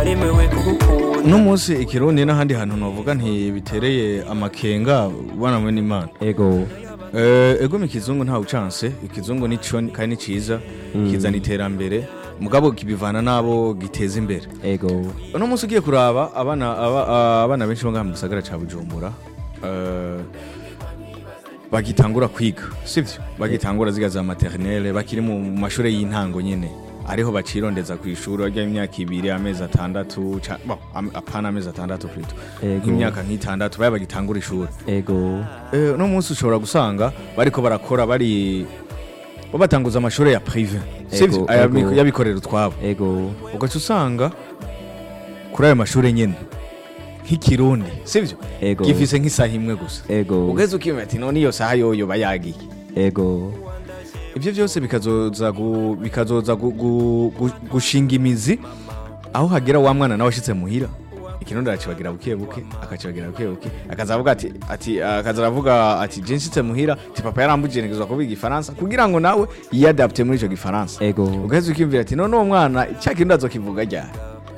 naremewe kugukunda uno munsi ikirundi n'ahandi hantu navuga ntibitereye amakenga bana mwe n'imana ego Eh, ego mu kizungu ntawe ucanse ikizungu ni cyo kandi ni cyiza kizana iterambere mugabo kibivana n'abo giteza imbere ego uno munsi ugiye kuraba abana aba- abana benshi bo ngaha mu gisagara ca bujumbura eh, bagitangura kwiga sivyo bagitangura ziga za maternelle bakiri mu mashuri y'intango nyene ariho bacirondeza ku ishuri barya imyaka ibiri amezi atandatu ca- bon, am- apana amezi atandatu plutôt Ego. nk'imyaka nk'itandatu baya bagitangura ishuri ego Eh, uno munsi ushobora gusanga bariko barakora bari bo batanguza amashuri ya prive sivyo Ego, Ayabi- ego. y'abikorera utwabo ego ugaca usanga kuri ayo mashuri nyine nk'ikirundi sibyo Ego. gifise nk'isaha imwe gusa ego ugeze ukimenya ati none iyo saha yoyo bayagiye ego ibyo byose bikazoza gu- bikazoza gu- gu- gu- gushinga imizi aho hagera wa mwana nawe ashitse muhira ikirundi aracibagira buke buke akacibagira buke buke akaza avuga ati ati akaza aravuga ati je nshitse muhira ti papa yarambujije nigezwa kuvuga igifaransa kugira ngo nawe yiyadapte muri ico gifaransa ego ugaheza ukiyumvira ati none uwo mwana cya kirundi azokivuga ryari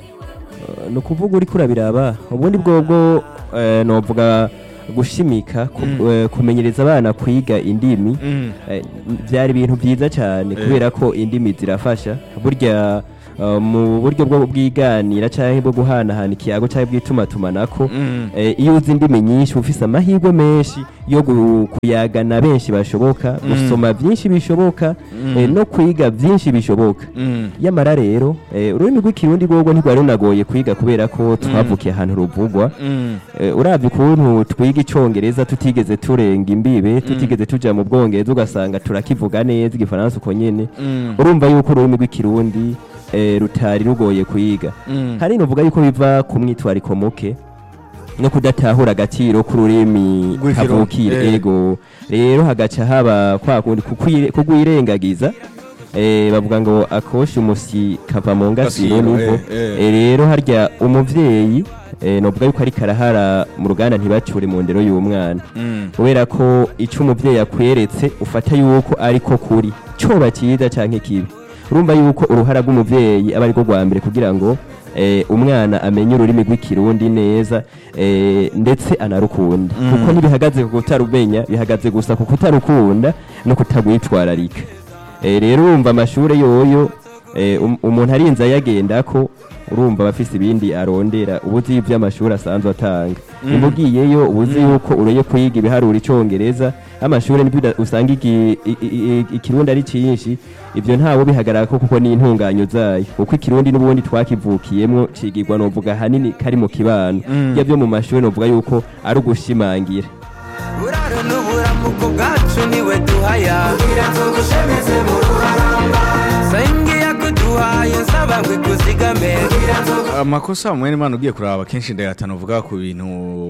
ni ukuvuga uri kurabiraba ubundi bwobwo eh, novuga gushimika ku- eh, kumenyereza abana kwiga indimi eh, byari ibintu byiza cyane kubera ko indimi zirafasha burya eh, mu buryo bwo bwiganira cyangwa bwo guhanahana ikiyago cyangwa bw'itumatumanako eh, iyo uzi indimi nyinshi uba ufise amahirwe menshi yo gu- kuyagana benshi bashoboka gusoma byinshi bishoboka eh, no kwiga byinshi bishoboka yamara rero eh, ururimi rw'ikirundi rwogwo ntirwari runagoye kwiga kubera ko twavukiye ahantu ruvugwa Eh, uravye ukuntu twiga icongereza tutigeze turenga imbibe tutigeze tuja mu bwongereza ugasanga turakivuga neza igifaransa uko nyene urumva yuko ururimi rw'ikirundi eh, rutari rugoye kwiga hari novuga yuko biva ku mwitwariko muke no kudatahura agaciro k'ururimi Rw'ikirundi, kavukire eh. ego rero hagaca haba kwa kundi kukwire- kugwirengagiza eh, bavuga ngo akosha umusi kava mu ngasiro Ngasiro, nivo eh, eh. Eh, rero harya umuvyeyi eh, novuga yuko ariko arahara mu ruganda ntibacure mu ndero y'umwana kubera ko ico umuvyeyi akweretse ufata yuko ariko kuri coba cyiza canke kibi urumva yuko uruhara rw'umuvyeyi aba ariko rwa mbere kugira ngo eh, umwana amenye ururimi rw'ikirundi neza eh, ndetse anarukunda kuko ntibihagaze ku kutarumenya bihagaze gusa ku kutarukunda no kutagwitwararika Eh, rero urumva amashure yoyo eh, um- umuntu arinze ayagendako urumva abafise ibindi arondera ubuzi ivy'amashuri asanzwe atanga nimba ugiyeyo ubuzi yuko ureye kwiga ibiharura icongereza amashure nibyo uda- usanga igi- i- i- i- ikirundi ari cinshi ivyo ntawo bihagararako kuko ni intunganyo zayo kuko ikirundi n'ubundi twakivukiyemwo cigirwa novuga hanini kari mu kibano iyo vyo mu mashuri novuga yuko ari ugushimangira buraro n'uburamuko bwacu niwe duhaya kugira tugushemeze mu ruharamba sengiya kuduhaye nsaba ngo ikuzigame kugira tugu amakosa mwene imana ugiye kuraba kenshi ndayatana uvuga ku bintu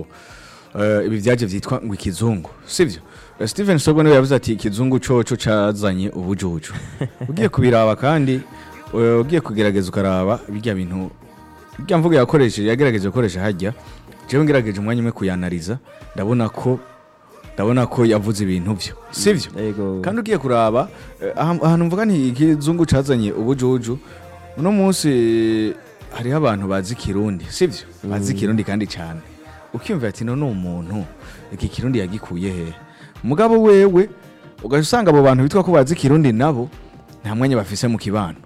eh, ibi byaje vyitwa ngo ikizungu sivyo Eh, Steven Sogo niwe yavuze ati ikizungu coco cazanye ubujuju ugiye kubiraba kandi eh, ugiye kugerageza ukaraba birya bintu birya mvuga yakoresheje yagerageje gukoresha hajya jewe ngerageje umwanya umwe kuyanariza ndabona ko ndabona ko yavuze ibintu vyo sivyo ego kandi ugiye kuraba eh, aha- ahantu mvuga nti ikizungu cazanye ubujuju uno munsi hariho abantu bazi kirundi sivyo bazi kirundi kandi cyane ukiyumvira ati none umuntu iki kirundi yagikuye he mugabo wewe ugaca usanga abo bantu bitwa ko bazi kirundi nabo nta mwanya bafise mu kibano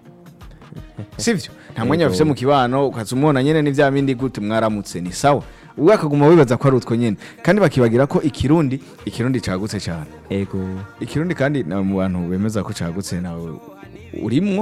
sivyo nta mwanya Yego. bafise mu kibano ukaza umubona nyene ni vya bindi gute mwaramutse ni sawa ubwo akaguma wibaza ko ari utwo nyene kandi bakibagira ko ikirundi ikirundi cagutse cyane ego ikirundi kandi na mu bantu bemeza ko cagutse nawe urimwo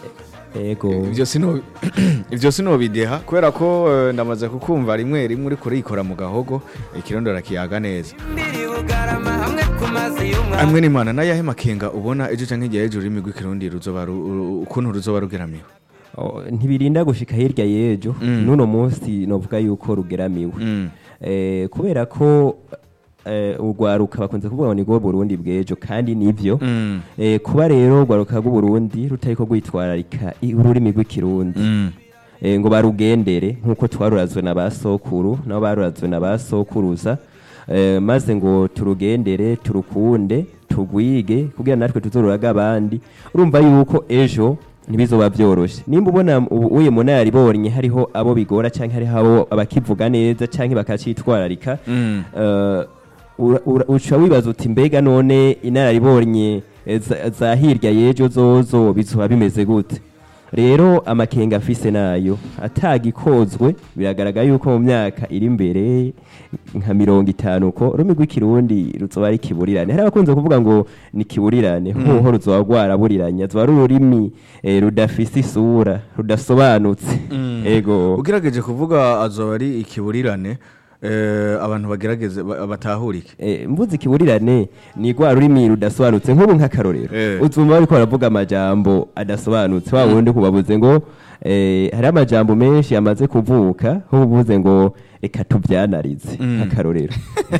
ego ivyo sino ivyo sino bideha kubera ko eh, ndamaze kukumva rimwe rimwe uri kurikora mu gahogo ikirundi arakiyaga neza mbiri bugarama hamwe ku mazi y'umwami amwe n'imana nayahe makenga ubona ejo canke igihe ejo ururimi rw'ikirundi ruzoba ru- ru- ukuntu ruzoba rugeramiwe Oh, ntibirinda gushika hirya y'ejo n'uno munsi novuga yuko rugeramiwe Mm. eh, kubera ko eh, urwaruka bakunze kuvuga ngo ni rwo burundi bw'ejo kandi nivyo Mm. eh, kuba rero urwaruka rw'uburundi rutariko rwitwararika i- ururimi rw'ikirundi Mm. eh, ngo barugendere nk'uko twarurazwe na ba sokuru nabo barurazwe na ba sokuruza eh, maze ngo turugendere turukunde tugwige kugira natwe tuzoruraga abandi urumva yuko ejo ntibizoba byoroshe nimba ubona ubu uye munaribonye hariho abo bigora canke hariho abo abakivuga neza canke bakacitwararika Mm. eh, ura- ura- uca wibaza uti mbega none inararibonye eh, za- za hirya y'ejo zozo bizoba bimeze gute rero amakenga afise nayo atagikozwe biragaragara yuko mu myaka iri imbere nka mirongo itanu uko ururimi rw'ikirundi ruzoba ari kiburirane hari abakunze kuvuga ngo ni kiburirane hoho ruzoba rwaraburiranye zoba ari ururimi eh, rudafise isura rudasobanutse ego ugerageje kuvuga azoba ari ikiburirane eh, abantu bagerageze ba- batahurike Eh, mvuze ikiburirane ni rwa rurimi rudasobanutse nk'ubu nk'akarorero Eh. uzumva bariko baravuga amajambo adasobanutse wa wundi kubabuze ngo eh, hari amajambo menshi yamaze kuvuka nk'ubuvuze ngo reka tuvyanarize nk'akarorero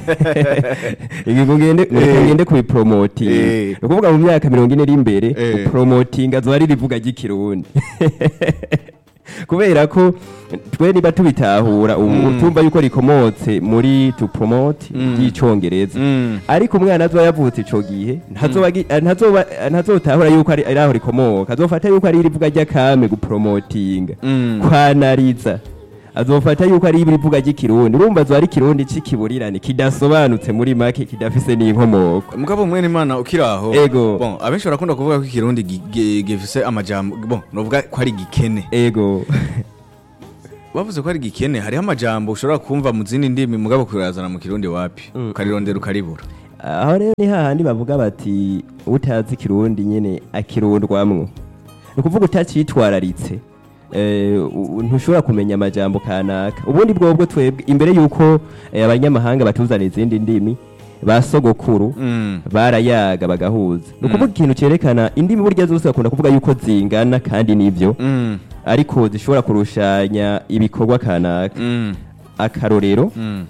ibi ngo ngende ngo reka Eh. ngende kubipromotinga Eh. ni ukuvuga mu myaka mirongo ine iri imbere Eh. gupromotinga azoba ari rivuga ry'ikirundi kubera ko twe niba tubitahura ubu tumva yuko rikomotse muri to promote ry'icongereza Mm. ariko umwana azoba yavutse ico gihe ntazoba agi- eh, ntazoba eh, ntazotahura yuko ari ari aho rikomoka azofata yuko ari irivuga ry'akame gupromotinga Mm. kwanariza azofata yuko ari irivuga ry'ikirundi urumva azoba ari ikirundi c'ikiburirane kidasobanutse muri make kidafise n'inkomoko mugabo mwene imana ukiri aho Ego. bon abenshi barakunda kuvuga ko ikirundi gi- gi- gifise amajambo bon novuga ko ari gikene ego bavuze ko ari gikene hariho amajambo ushobora kumva mu zindi ndimi mugabo kurazana mu kirundi wapi ukarirondera ukaribura aho rero ni hahandi bavuga bati utazi ikirundi nyene akirundwamwo ni ukuvuga utacitwararitse eh, u- ntushobora kumenya amajambo kanaka ubundi bwobwo twebwe imbere yuko eh, abanyamahanga batuzana izindi ndimi ba sogokuru Mm. barayaga bagahuza ni ukuvuga ikintu cyerekana indimi burya zose bakunda kuvuga yuko zingana kandi nivyo Mm. ariko zishobora kurushanya ibikorwa kanaka Mm. akarorero Mm.